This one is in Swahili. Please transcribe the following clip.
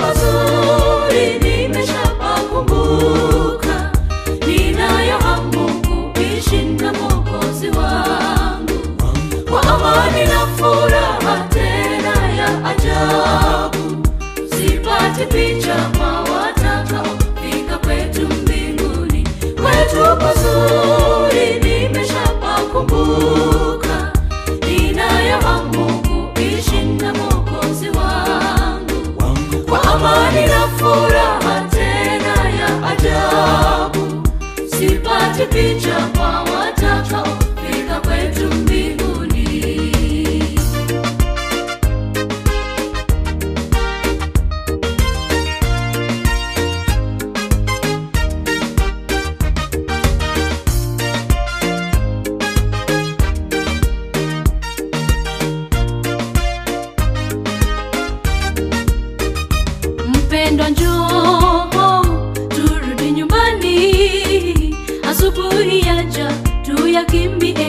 pazuri nimeshapakumbuka, ninayo hamu kuishi na Mwokozi wangu kwa amani na furaha tena ya ajabu. Sipati picha kwa watakaofika kwetu mbinguni, kwetu pazuri nimeshapakumbuka, ninayo hamu kuishi na Mwokozi wangu kwa amani na furaha tena ya ajabu. Sipati picha kwa watakaofika kwetu mbinguni. Mpendwa, njoo turudi nyumbani, asubuhi yaja tuyakimbie